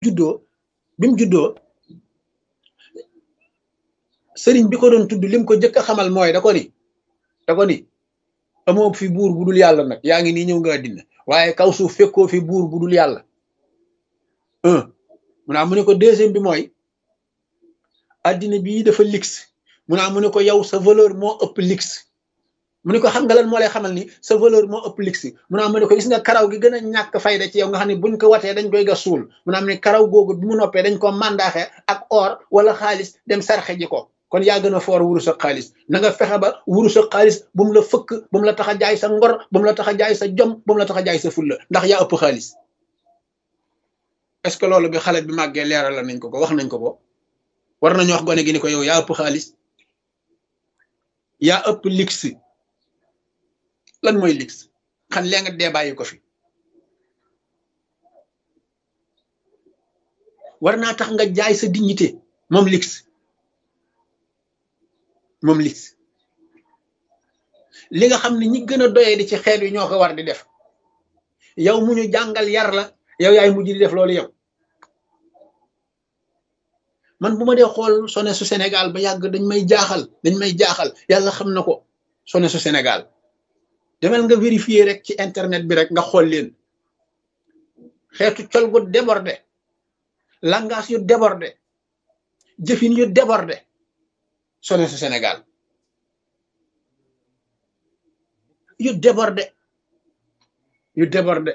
juddoo bi mu juddoo sëriñ bi ko doon tudd lim ko jëkk a xamal mooy da ko ni da ko ni amoo fi buur bu dul yàlla nag yaa ngi nii ñëw nga àddina waaye kaw suuf fekkoo fi buur bu dul yàlla un mu naa mu ne ko deuxième bi mooy àddina bii dafa lix mu naa mu ne ko yow sa valeur moo ëpp lix mu ne ko xam nga lan moo lay xamal ni sa valeur moo ëpp lix mu naa mu ne ko gis nga karaw gi gën a ñàkk fayda ci yow nga xam ne buñ ko watee dañ koy gas suul mu naa mu ne karaw googu bi mu noppee dañ ko mandaaxe ak or wala xaalis dem sarxe ji ko kon yaa gën a foor wurus ak xaalis na nga fexe ba wurus ak xaalis bu mu la fëkk bu mu la tax a jaay sa ngor bu mu la tax a jaay sa jom bu mu la tax a jaay sa fulla ndax yaa ëpp xaalis est-ce que loolu bi xale bi màggee leeral la nañ ko ko wax nañ ko ko war nañu wax gone gi ni ko yow yaa ëpp xaalis yaa ëpp lix lan mooy lix xam lee nga dee bàyyi ko fi war naa tax nga jaay sa dignité moom lix moom lix li nga xam ne ñi gën a doyee di ci xeet wi ñoo ko war di def yow mu ñu jàngal yar la yow yaay mujj di def loolu yow man bu ma dee xool sone su Sénégal ba yàgg dañ may jaaxal dañ may jaaxal yàlla xam na ko sone su Sénégal demel nga vérifier rek ci internet bi rek nga xool leen xeetu col gu débordé langage yu débordé jëfin yu débordé sone su Sénégal yu débordé yu débordé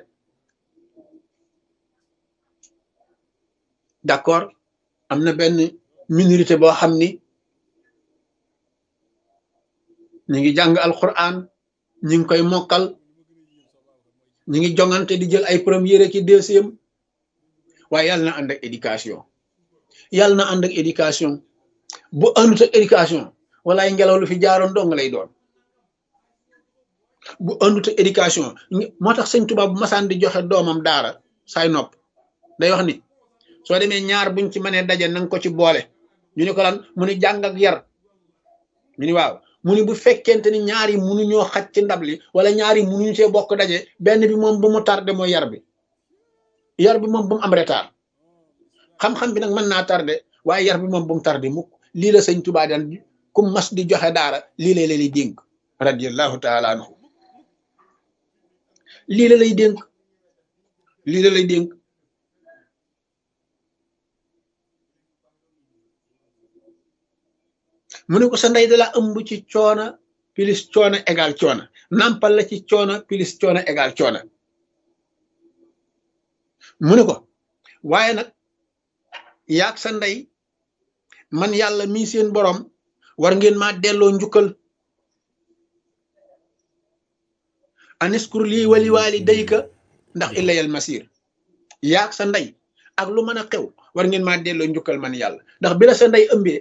d'accord am na benn minorité boo xam ni ñu ngi jàng alquran ñu ngi koy mokkal ñu ngi jongante di jël ay première ki deuxième waaye yàlla na ànd ak éducation yàlla na ànd ak éducation bu àndut ak éducation wala ay ngelaw lu fi jaaroon dong lay doon bu àndut ak éducation moo tax sëñ Tuubaa bu masaan di joxe doomam daara saay nopp day wax ni soo demee ñaar buñ ci mënee daje nanga ko ci boole ñu ni ko lan mu ni jàng ak yar ñu ni waaw mu ni bu fekkente ni ñaar yi munuñoo xaj ci ndab li wala ñaar yi munuñu see bokk daje benn bi moom bu mu tardé mooy yar bi yar bi moom bu mu am retard xam-xam bi nag mën naa tardé waaye yar bi moom bu mu tardé mukk lii la sëñ Tuubaa daan ku mas di joxe daara lii la lay dénk radiyallahu taala anhu lii la lay dénk lii la lay dénk mu ne ko sa ndey dala ëmb ci coona plus coona égal coona nampal la ci coona plus coona égal coona mu ne ko waaye nag yaag sa ndey man yàlla mii seen borom war ngeen maa delloo njukkal aniskur lii wali waali dayka ndax illayal masir yaag sa ndey ak lu mën a xew war ngeen maa delloo njukkal man yàlla ndax bi la sa ndey ëmbee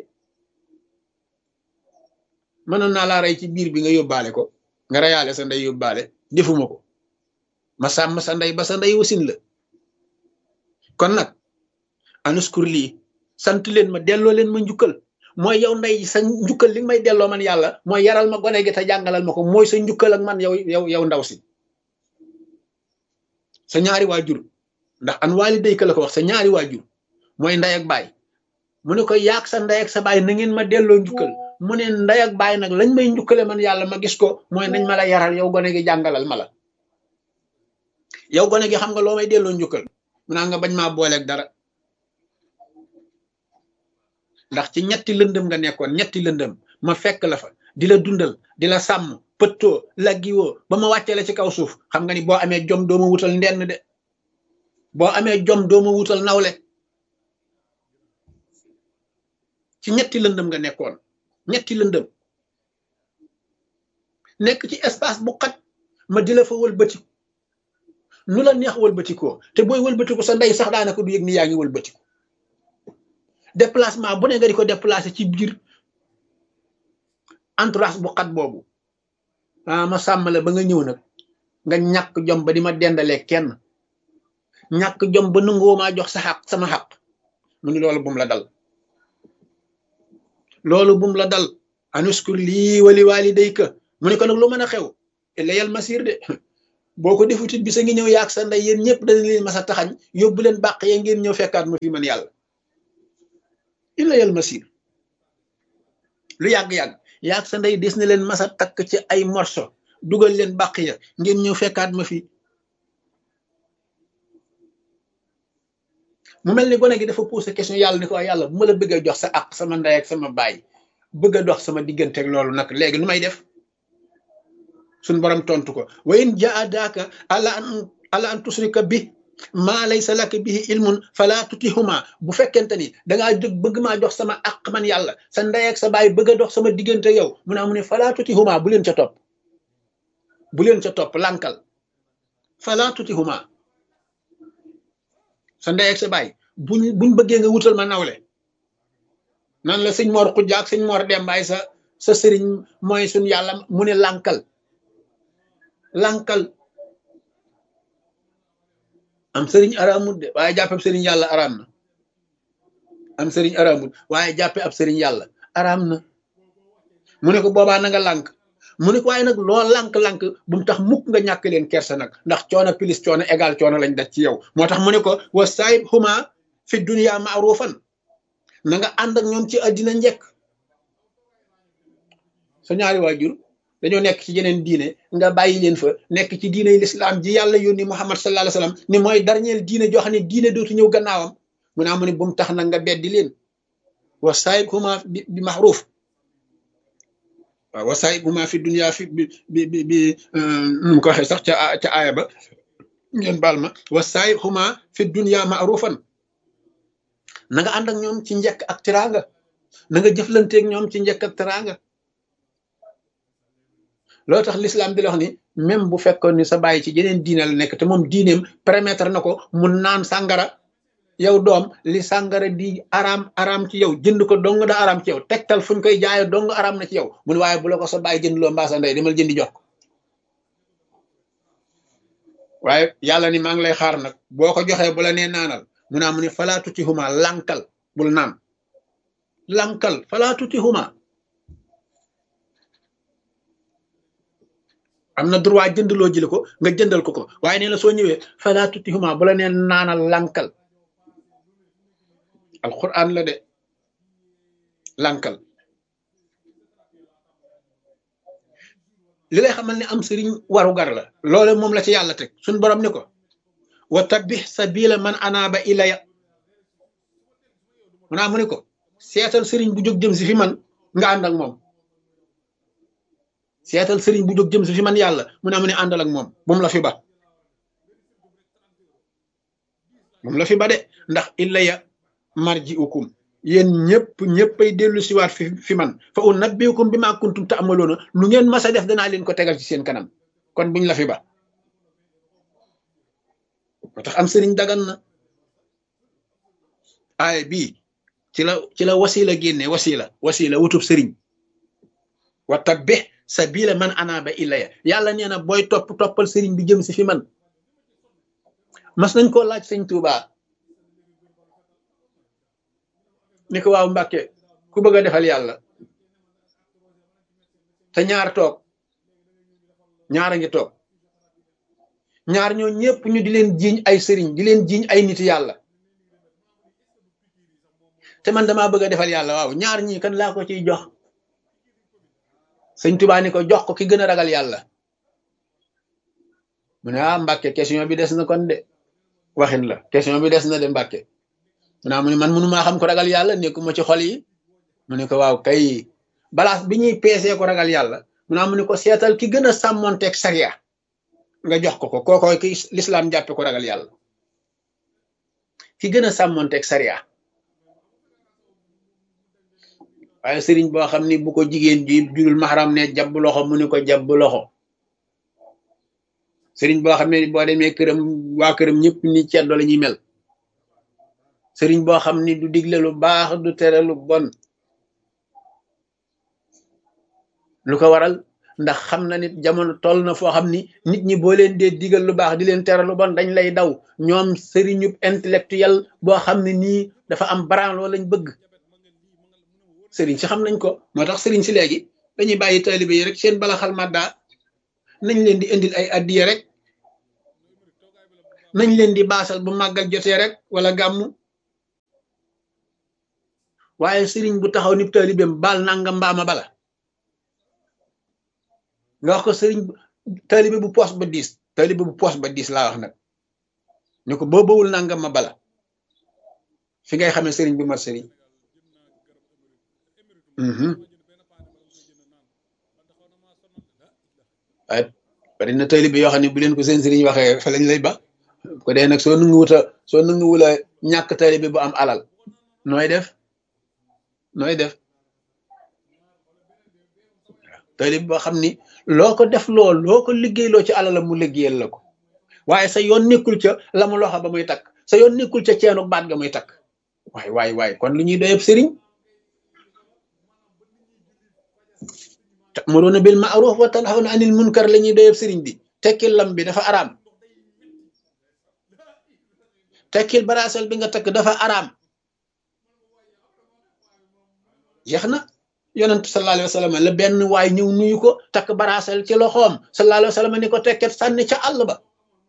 mënoon naa laa rey ci biir bi nga yóbbaale ko nga reyaale sa ndey yóbbaale defuma ko ma sàmm sa ndey ba sa ndey wasin la kon nag anuskur lii sant leen ma delloo leen ma njukkal mooy yow ndey sa njukkal li may delloo man yàlla mooy yaral ma gone gi te jàngalal ma ko mooy sa njukkal ak man yow yow yow ndaw si sa ñaari waajur ndax an waali dayka la ko wax sa ñaari waajur mooy ndey ak baay mu ne ko yaag sa ndey ak sa baay na ngeen ma delloo njukkal mu ne ndey ak baay nag lañ may njukkale man yàlla ma gis ko mooy nañ ma la yaral yow gone gi jàngalal ma la yow gone gi xam nga loo may delloo njukkal mu naa nga bañ maa booleeg dara ndax ci ñetti lëndëm nga nekkoon ñetti lëndëm ma fekk la fa di la dundal di la sàmm pëttoo laggiwoo ba ma wàccee la ci kaw suuf xam nga ni boo amee jom doo ma wutal ndenn de boo amee jom doo ma wutal nawle ci ñetti lëndëm nga nekkoon ñetti lëndëm nekk ci espace bu xat ma di la fa wëlbatiku nu la neex wëlbatikoo te booy wëlbatiku sa ndey sax daanaka du yëg ni yaa ngi wëlbatiku déplacement bu ne nga di ko déplacé ci biir entourage bu xat boobu ah ma sàmm la ba nga ñëw nag nga ñàkk jom ba di ma dendalee kenn ñàkk jom ba nangoo maa jox sa xaq sama xaq mu ni loolu bum la dal loolu bum la dal anuskur lii wali waali dayka mu ne ko nag lu mën a xew illa yal masir de boo ko defutit bisa ngi ñëw yaag sa ndey yéen ñëpp dañ leen mas a taxañ yóbbu leen bàq ya ngeen ñëw fekkaat ma fi man yàlla illa yal masir lu yàgg-yàgg yaag sa ndey des na leen mas a takk ci ay morso dugal leen bàq ya ngeen ñëw fekkaat ma fi mu mel ni gone gi dafa posé question yàlla ni ko yàlla bu ma la bëggee jox sa àq sama ndey ak sama baay bëgg a dox sama digganteeg loolu nag léegi nu may def suñ borom tontu ko wa in jaadaaka ala an ala an tusrika bi maa laysa laka bihi ilmun fala tutihuma bu fekkente ni dangaa jóg bëgg maa jox sama àq man yàlla sa ndey ak sa baay bëgg a dox sama diggante yow mu naa mu ne fala tutihuma bu leen ca topp bu leen ca topp lànkal fala tutihuma sa ndey ak sa baay buñ buñ bëggee nga wutal ma nawle nan la sëñ Mor Xujja ak sëñ Mor Dembaay sa sa sëriñ mooy suñ yàlla mu ne lànkal lànkal am sëriñ araamut de waaye jàppe ab sëriñ yàlla araam na am sëriñ araamut waaye jàppe ab sëriñ yàlla araam na mu ne ko boobaa na nga lànk mu ne ko waaye nag loo lànk-lànk bu mu tax mukk nga ñàkk leen kersa nag ndax coono plus coono égal coono lañ daj ci yow moo tax mu ne ko wa saayib huma fi dunya maarufan na nga ànd ak ñoom ci àddina njëkk sa ñaari waajur dañoo nekk ci yeneen diine nga bàyyi leen fa nekk ci diine lislaam ji yàlla yónni Muhammad sallallahu alayhi wasallam ni mooy dernier diine joo xam ne diine dootu ñëw gannaawam mu naa mu ne bu mu tax nag nga beddi leen wa saayib huma bi maxruuf waaw wa saayib huma fi dunya fi bi bi bi bi nu mu ko waxee sax ca ca aaya ba ngeen baal ma wa saayib huma fi dunya maarufan na nga ànd ak ñoom ci njëkk ak teraanga na nga jëflanteeg ñoom ci njëkk ak teraanga loolu tax l'islam di la wax ni même bu fekkoon ni sa bàyyi ci yeneen diine la nekk te moom diineem permettre na ko mu naan sàngara yow doom li sàngara di araam araam ci yow jënd ko dong da araam ci yow tegtal fuñ koy jaaye dong araam na ci yow mu ne waaye bu la ko sa bàyyi jënd loo mbaa sa ndey demal jëndi jox ko waaye yàlla ni maa ngi lay xaar nag boo ko joxee bu la nee naanal mu naa mu ne falaa tuti huma lankal bul naan lankal falaa tuti huma am na droit jëndloo jële ko nga jëndal ko ko waaye nee na soo ñëwee falaa tuti huma bu la nee naanal lankal alquran la de lankal li lay xamal ne am sëriñ waru gar la loolu moom la ci yàlla teg suñ borom ni ko wa tabih sabila man anaaba ilaya mu naa mu ni ko seetal sëriñ bu jóg jëm si fi man nga ànd ak moom seetal sëriñ bu jóg jëm si fi man yàlla mu naa mu ne àndal ak moom bu mu la fi ba bu mu la fi ba de ndax ilaya marji ukum yéen ñëpp ñëppay dellu siwaat fi fi man fa unabbiukum bi ma kuntum ta'maloona lu ngeen mas a def danaa leen ko tegal ci seen kanam kon buñ la fi ba moo tax am sëriñ dagan na aay bii ci la ci la wasila génne wasila wasila wutub sëriñ wa tabbih sabila man anaaba ilaya yàlla nee na booy topp toppal sëriñ bi jëm si fi man mas nañ koo laaj sëñ Tuubaa ni ko waaw Mbàkke ku bëgg a defal yàlla te ñaar toog ñaar a ngi toog ñaar ñoo ñëpp ñu di leen jiiñ ay sëriñ di leen jiiñ ay nit yàlla te man damaa bëgg a defal yàlla waaw ñaar ñii kan laa ko ciy jox sëñ Tuubaa ni ko jox ko ki gën a ragal yàlla mu ne ah Mbàkke question bi des na kon de waxin la question bi des na de Mbàkke mu naa mu ne man mënumaa xam ko ragal yàlla nekkuma ci xol yi mu ne ko waaw kay balaas bi ñuy peesee ko ragal yàlla mu naa mu ne ko seetal ki gën a sàmmonteeg sariya nga jox ko ko kookooy ki lislaam jàppe ko ragal yàlla ki gën a sàmmonteeg sariya waaye sëriñ boo xam ni bu ko jigéen ji jurul maxaram ne jabb loxo mu ne ko jabb loxo sëriñ boo xam ne boo demee këram waa këram ñëpp ni ceddo la ñuy mel sëriñ boo xam ni du digle lu baax du tere lu bon lu ko waral ndax xam na nit jamono toll na foo xam ni nit ñi boo leen dee digal lu baax di leen tere lu bon dañ lay daw ñoom sëriñub intellectuel boo xam ne nii dafa am branlo lañ bëgg sëriñ si xam nañ ko moo tax sëriñ si léegi dañuy bàyyi taalibe yi rek seen bala xal madda nañ leen di indil ay addiya rek nañ leen di baasal bu màggal jotee rek wala gàmmu waaye sëriñ bu taxaw ni taalibeem baal nangam mbaama bala nga wax ko sëriñ taalibe bu poos ba diis taalibe bu poos ba diis laa wax nag ñu ko boo bawul nangam ma bala fi ngay xamee sëriñ bi mat sëriñ waaye bari na taalibe yoo xam ne bu leen ko seen sëriñ waxee fa lañ lay ba ko dee nag soo nangu wuta soo nangu wula ñàkk taalibe bu am alal nooy def nooy def taalibe boo xam ni loo ko def lool loo ko liggéeyloo ci alalam mu liggéeyal la ko waaye sa yoon nekkul ca la mu loxo ba muy takk sa yoon nekkul ca ceenu baat ga muy takk waay waay waay kon lu ñuy doyeb sëriñ ta'muruna bil ma'ruf wa tanhawna anil munkar la ñuy doyeb sëriñ bi tekkil lam bi dafa araam tekkil baraasal bi nga takk dafa araam jeex na yonent sallallahu alayhi wa sallam la benn waay ñëw nuyu ko takk baraasal ci loxoom sallallahu alayhi wa sallam ni ko tekket sànni ca àll ba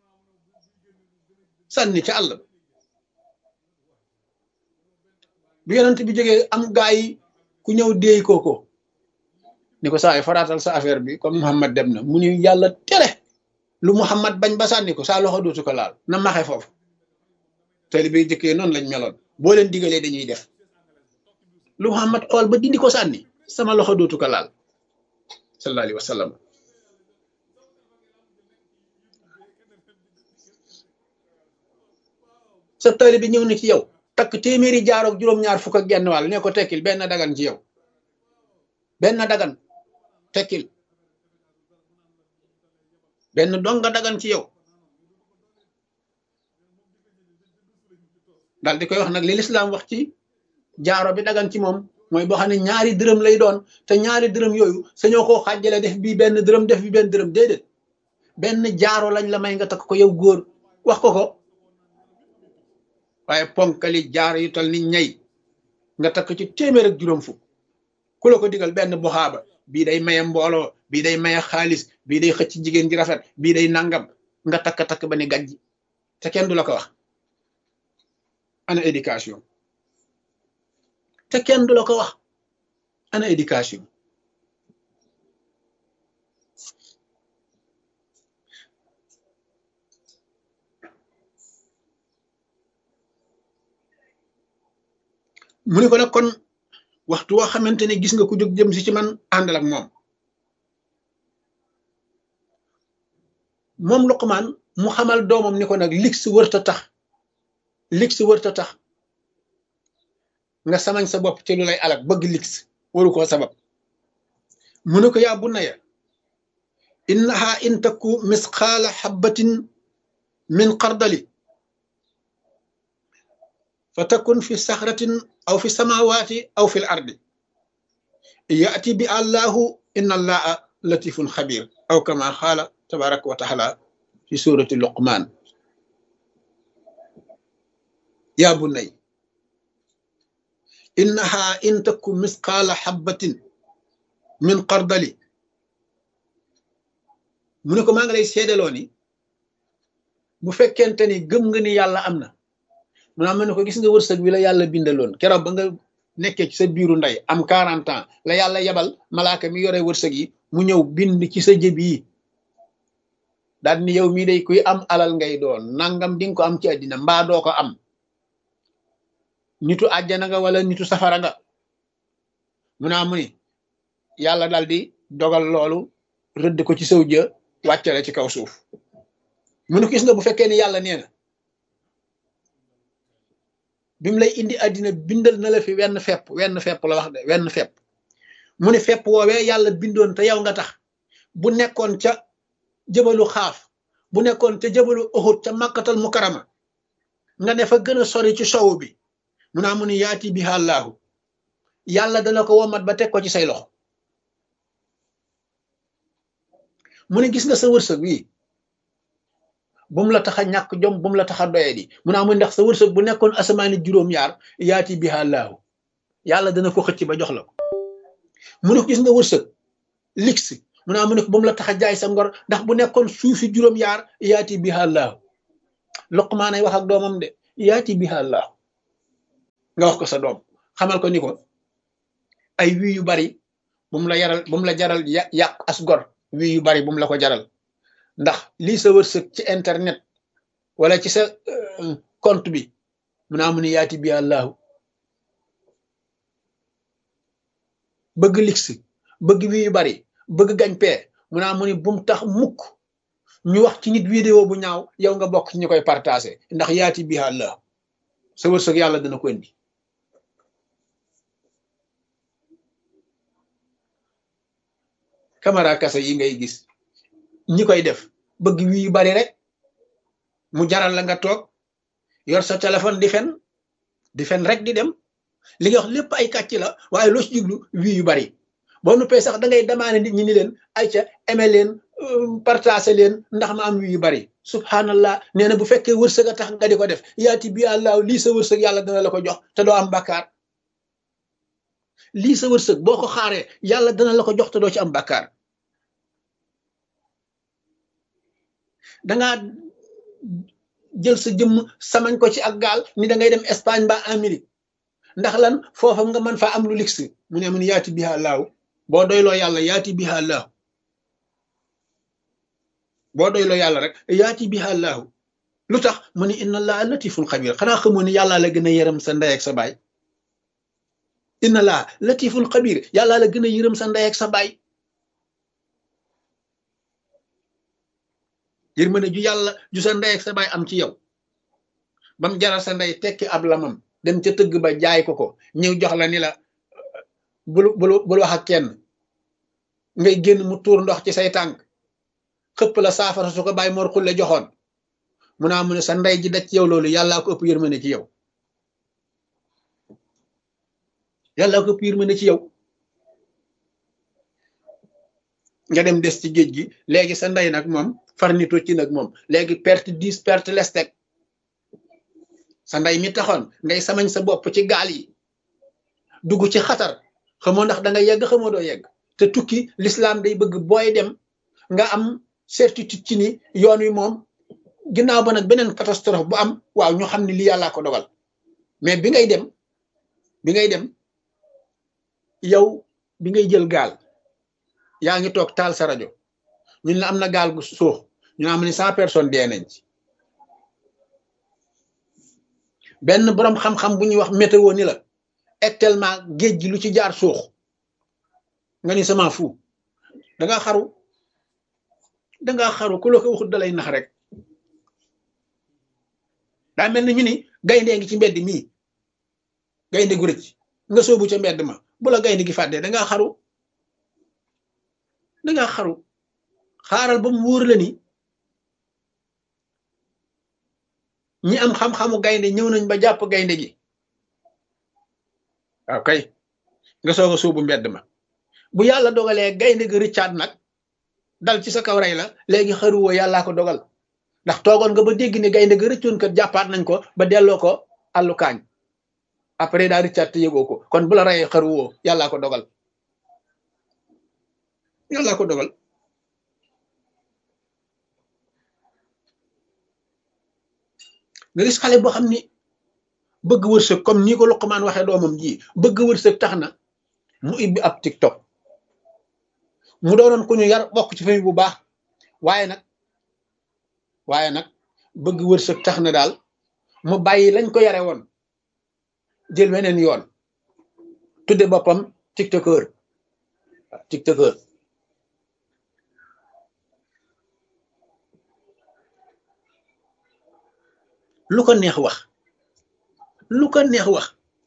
sànni ca àll ba bi yonent bi jógee am gaa yi ku ñëw déey kooko ni ko saa yi faraatal sa affaire bi comme Muhammad dem na mu ni yàlla tere lu Muhammad bañ ba sànni ko saa loxo dootu ko laal na maxe foofu taalibe yi jëkkee noonu lañ meloon boo leen digalee dañuy def lu Muhammad xool ba dindi ko sànni sama loxo dootu ko laal sallallahu alayhi wa sallam sa taalibe bi ñëw na ci yow takk téeméeri jaaroog juróom-ñaar fukk ak genn wàll ne ko tekkil benn dagan ci yow benn dagan tekkil benn donga dagan ci yow daal di koy wax nag li lislaam wax ci jaaro bi dagan ci moom mooy boo xam ne ñaari dërëm lay doon te ñaari dërëm yooyu sañoo koo xàjjale def bii benn dërëm def bi benn dërëm déedéet benn jaaro lañ la may nga takk ko yow góor wax ko ko waaye ponkali jaar yu tal ni ñay nga takk ci téeméer ak juróom fukk ku la ko digal benn buxaaba bii day maye mbooloo bii day maye xaalis bii day xëcc jigéen ji rafet bii day nangam nga takk-takk ba ni gàjji te kenn du la ko wax ana éducation te kenn du la ko wax ana éducation mu ni ko nag kon waxtu woo xamante ne gis nga ku jóg jëm si ci man àndal ak moom moom Luqmaan mu xamal doomam ni ko nag lig si wërta tax lig si wërta tax nga samañ sa bopp ci lu lay alak bëgg lig waru koo sabab mu ne ko yaa bunayya innaha in takku misqaala xabbatin min xardali fa takun fi saxratin aw fi samawaati aw fi l ardi yaati bi allahu inna allaha latifun xabir aw kama xaala tabaraka wa taala fi surati luqman yaa bunay innaha in takku misqaala xabbatin min xardali mu ne ko maa ngi lay seedaloo ni bu fekkente ni gëm nga ni yàlla am na mu naa ma ne ko gis nga wërsëg wi la yàlla bindaloon keroog ba nga nekkee ci sa biiru ndey am 40 ans la yàlla yebal malaaka mi yore wërsëg yi mu ñëw bind ci sa jëb yi daal ni yow mii day kuy am alal ngay doon nangam di nga ko am ci àddina mbaa doo ko am nitu àjjana nga wala nitu safara nga mu naa mu ni yàlla daal di dogal loolu rëdd ko ci saw jë wàccale ci kaw suuf mu ne ko gis nga bu fekkee ni yàlla nee na bi mu lay indi àddina bindal na la fi wenn fepp wenn fepp la wax de wenn fepp mu ne fepp woowee yàlla bindoon te yow nga tax bu nekkoon ca jëbalu xaaf bu nekkoon ca jëbalu uxut ca màkkatal mukarama nga ne fa gën a sori ci sowu bi mu naa mu ne yaati bi àllaahu yàlla dana ko womat ba teg ko ci say loxo mu ne gis nga sa wërsëg wi bu mu la tax a ñàkk jom bu mu la tax a doye di mu naa mu ndax sa wërsëg bu nekkoon asamaani juróom-yaar yaati bi àllaahu yàlla dana ko xëcc ba jox la ko mu ne ko gis nga wërsëg lix mu naa mu ne ko bu mu la tax a jaay sa ngor ndax bu nekkoon suufi juróom-yaar yaati bi àllaahu luqmaan ay wax ak doomam de yaati biha allah nga wax ko sa doom xamal ko ni ko ay wii yu bari bu mu la yaral bu mu la jaral yàq as gor wii yu bari bu mu la ko jaral ndax lii sa wërsëg ci internet wala ci sa compte bi mu naa mu ni yaati biha allahu bëgg lix bëgg wii yu bari bëgg gañ pee mu naa mu ni bum tax mukk ñu wax ci nit vidéo bu ñaaw yow nga bokk ci ñu koy partagé ndax yaati biha allah sa wërsëg yàlla dana ko indi caméra kase yi ngay gis ñi koy def bëgg wii yu bari rek mu jaral la nga toog yor sa téléphone di fen di fen rek di dem li nga wax lépp ay kàcc la waaye loo ci jublu wii yu bari boo nuppee sax da ngay demaane nit ñi ni leen ay ca aimé leen partagé leen ndax ma am wii yu bari subhanallah nee na bu fekkee wërsëg a tax nga di ko def yaati bi àllaaw lii sa wërsëg yàlla dana la ko jox te doo am bàkkaar lii sa wërsëg boo ko xaaree yàlla dana la ko jox te doo ci am bàkkaar dangaa jël sa jëmm samañ ko ci ak gaal ni da ngay dem Espagne ba Amérique ndax lan foofa nga mën faa am lu lix mu ne mun yaati biha laaw boo doyloo yàlla yaati biha laaw boo doyloo yàlla rek yaati biha laaw lu tax mu ni inna allaha latiful xabir xanaa xamoo ni yàllaa la gën a yërëm sa ndey ak sa baay inna allaha latiful xabir yàllaa la gën a yërëm sa ndey ak sa baay yërmande ju yàlla ju sa ndey ak sa baay am ci yow bam jaral sa ndey tekki ab lamam dem ca tëgg ba jaay ko ko ñëw jox la ni la bul bul bul wax ak kenn ngay génn mu tuur ndox ci say tànk xëpp la saafara su ko bàyyi mor xulle joxoon mu naa mu ne sa ndey ji daj ci yow loolu yàllaa ko ëpp yërmande ci yow yàllaa ko ëpp yërmande ci yow nga dem des ci géej gi léegi sa ndey nag moom farnito ci nag moom léegi perte dix perte lestek sa ndey mi taxoon ngay samañ sa bopp ci gaal yi dugg ci xatar xamoo ndax da nga yegg xamoo doo yegg te tukki l'islam day bëgg booy dem nga am certitude ci ni yoon wi moom ginnaaw ba nag beneen catastrophe bu am waaw ñu xam ne lii yàllaa ko dogal mais bi ngay dem bi ngay dem yow bi ngay jël gaal yaa ngi toog taal sa rajo ñun la am na gaal gu suux ñu am ni cent personnes dee nañ ci benn boroom xam-xam bu ñuy wax météo ni la actuellement géej gi lu ci jaar suux nga ni sama fu danga xaru danga xaru ku la ko waxut dalay nax rek daa mel ni ñu ni gayndee ngi ci mbedd mii gaynde gu rëcc nga soobu ca mbedd ma bu la gaynde gi fàddee danga xaru danga xaru xaaral ba mu wóor la ni ñi am xam-xamu gaynde ñëw nañ ba jàpp gaynde gi waaw kay nga soog a suubu mbedd ma bu yàlla dogalee gaynde gi rëccaat nag dal ci sa kaw rey la léegi xaruwoo yàllaa ko dogal ndax toogoon nga ba dégg ne gaynde gi rëccoon kat jàppaat nañ ko ba delloo ko àllu kaañ après daa rëccaat te yëgoo ko kon bu la reyee xaruwoo yàllaa ko dogal yàllaa ko dogal nga gis xale boo xam ni bëgg wërsëg comme nii ko Luqmaan waxee doomam ji bëgg wërsëg tax na mu ibbi ab TikTok mu doonoon ku ñu yar bokk ci famille bu baax waaye nag waaye nag bëgg wërsëg tax na daal mu bàyyi lañ ko yare woon jël weneen yoon tudde boppam tiktokeur tiktokeur lu ko neex wax lu ko neex wax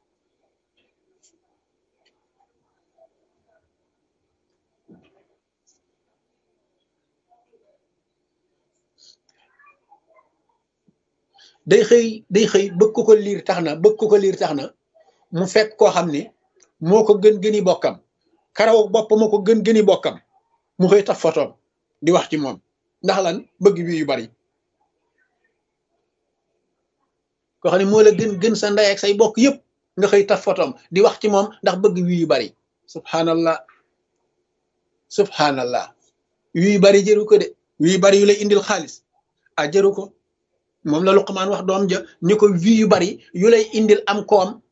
day xëy day xëy bëgg ko ko liir tax na bëgg ko ko liir tax na mu fekk koo xam ni moo ko gën gëni bokkam karaw bopp moo ko gën gëni bokkam mu xëy taf fotoom di wax ci moom ndax lan bëgg wi yu bari koo xam ne moo la gën gën sa ndey ak say bokk yëpp nga xëy taf fotoom di wax ci moom ndax bëgg wi yu bari subhanallah subhanallah wi yu bari jëru ko de wi yu bari yu lay indil xaalis a jëru ko moom la Luqmaan wax doom ja ni ko vie yu bari yu lay indil am koom